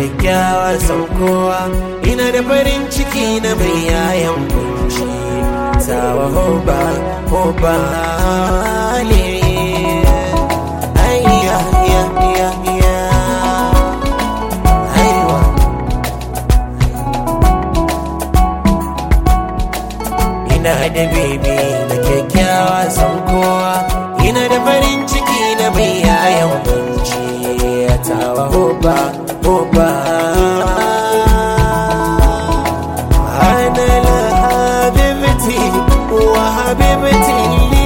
kyakkyawa san kowa ina da farin ciki na mai yayan kunci sawa hoba hoba le ayya ya ya ya aiwa ina da bebe na kyakkyawa san kowa ina da farin ciki na mai yayan kunci tawa hoba hoba ana la habibti wa habibti li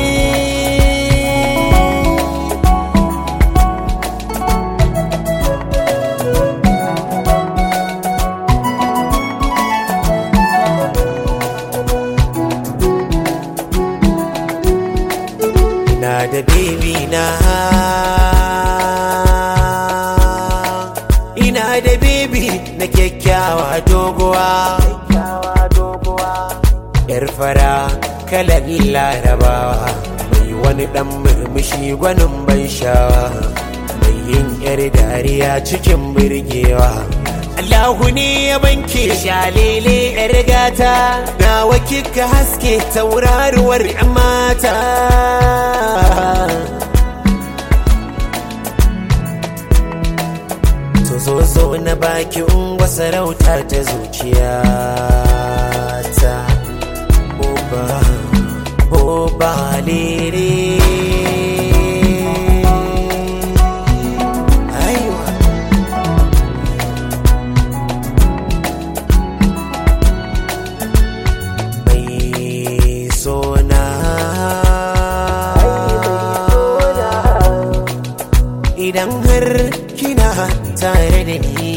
ina da baby na ina da baby na kyakkyawa doguwa yar fara kalan larabawa mai wani dan murmushi gwanin ban shawa mai yin yar dariya cikin birgewa Allahu ne ya banke shalele yar gata nawa kika haske tauraruwar 'yan mata to zo zo na baki ungwa sarauta ta zuciya ta oba oba lere aiwa mai sona idan har kina tare da ni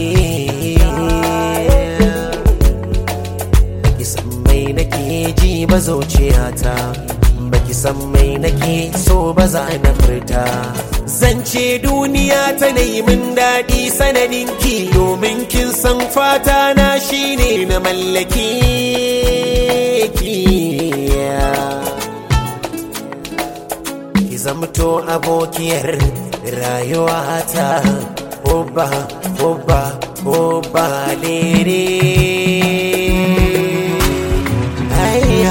baki san mai nake ji ba zuciyata baki san mai nake so ba za na furta zance duniya ta yi min daɗi sanadin ki domin kin san fata na shine na mallaki ki ki zamto abokiyar rayuwata oba oba oba lere ayya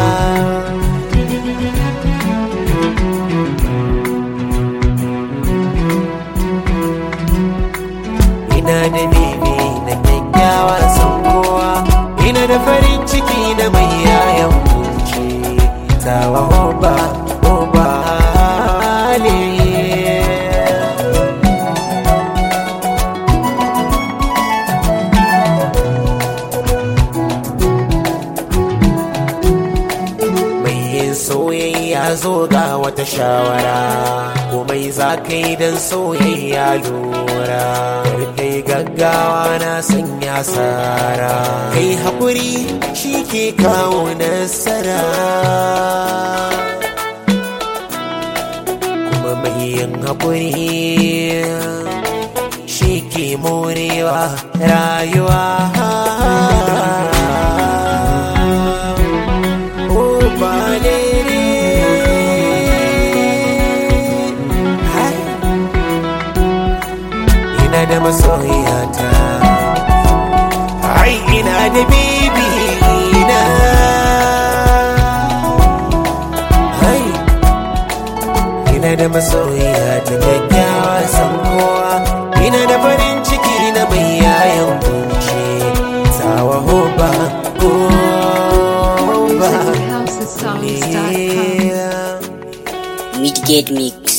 ina da bebe na kyakkyawa san kowa ina da farin ciki da mai yayan kunci tawa oba oba le mai yin soyayya zo ga wata shawara komai za ka yi don soyayya lura Kar kai gaggawa na sanya sara kai haƙuri shi ke kawo nasara kuma mai yin haƙuri shi ke morewa rayuwa Oh, balere. Hai. Ina da masoyata Ai ina da bibi na Hai Ina da masoyata kyakkyawa san kowa Ina da farin ciki na mai yayan kunci Sawa hoba hoba houseofsounds.com. Yeah. Midgate Mix.